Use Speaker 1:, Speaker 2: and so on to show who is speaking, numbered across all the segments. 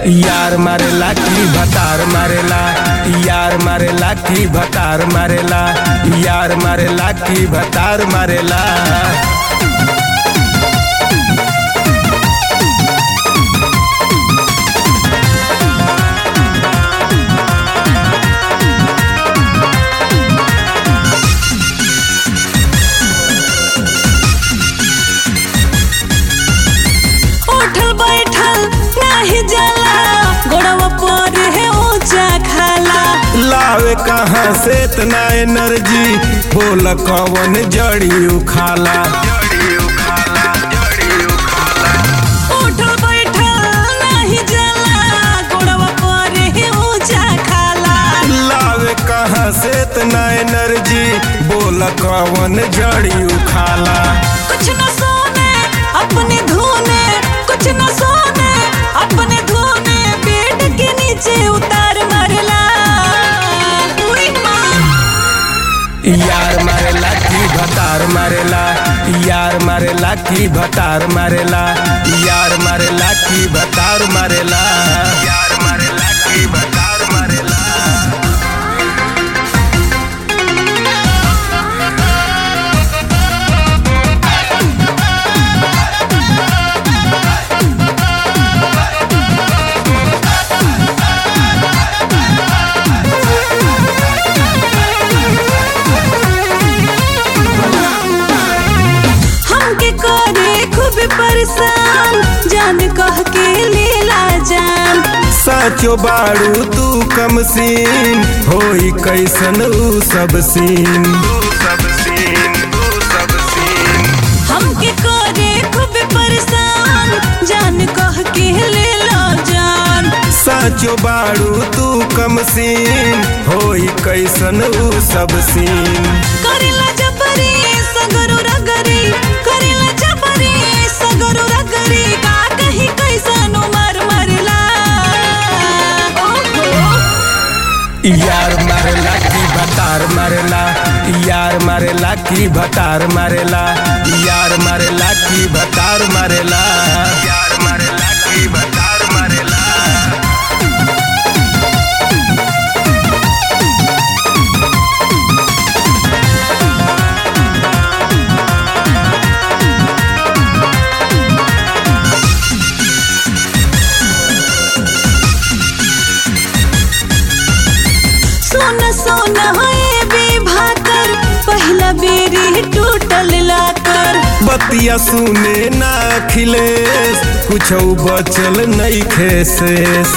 Speaker 1: यार मारेला की भतार मारेला यार मारेला की भतार मारेला यार मारेला की भतार मारेला
Speaker 2: उठल बैठल नाही जाला गोड़वा पर है ऊंचा खाला
Speaker 1: लावे कहाँ से इतना एनर्जी बोल कौन जड़ी उखाला
Speaker 2: उठल बैठल नाही जाला गोड़वा पर है ऊंचा खाला
Speaker 1: लावे कहाँ से इतना एनर्जी बोल कौन जड़ी उखाला
Speaker 2: कुछ न सोने अपने धोने कुछ न सोने अपने धोने पेट के नीचे उतार मारला उई माँ
Speaker 1: यार मारेला की भतार मारेला यार मारेला की भतार मारेला यार मारेला की भतार मारेला यार मारेला की भतार मारेला
Speaker 2: हमके करे खूब परेशान जान कह के लीला जान
Speaker 1: साचो बाड़ू तू कम सीन होई कैसन ऊ सब सीन
Speaker 2: हमके करे खूब परेशान जान कह के लीला जान
Speaker 1: साचो बाड़ू तू कम सीन होई कैसन ऊ सब सीन
Speaker 2: करेला जबरी सगरो रगरी करेला जबरी सगरो रगरी का कहीं कैसन उमर मरला ओहो
Speaker 1: यार मारेला की भतार मारेला यार मारेला की भतार मारेला यार मारेला की भतार मारेला यार मारेला की भतार मारेला
Speaker 2: सोन सोन है बेभाकर पहला बेरी टूटल लाकर
Speaker 1: बतिया सुने ना खिलेस कुछ बचल नहीं खेसेस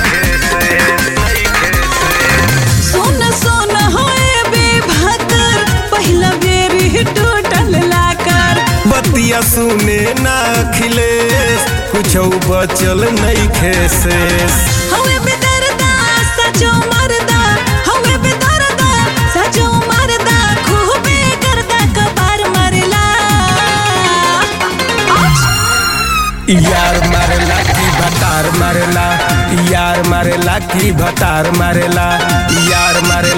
Speaker 2: सोन सोन है बेभाकर पहला बेरी टूटल लाकर
Speaker 1: बतिया सुने ना खिलेस कुछ बचल नहीं खेसेस
Speaker 2: हवे बेदर्दा सजो मरदा हवे बेदर्दा सजो मरदा खूबे करदा कबार मरला
Speaker 1: यार मारेला की भतार मारेला यार मारेला की भतार मारेला यार मारे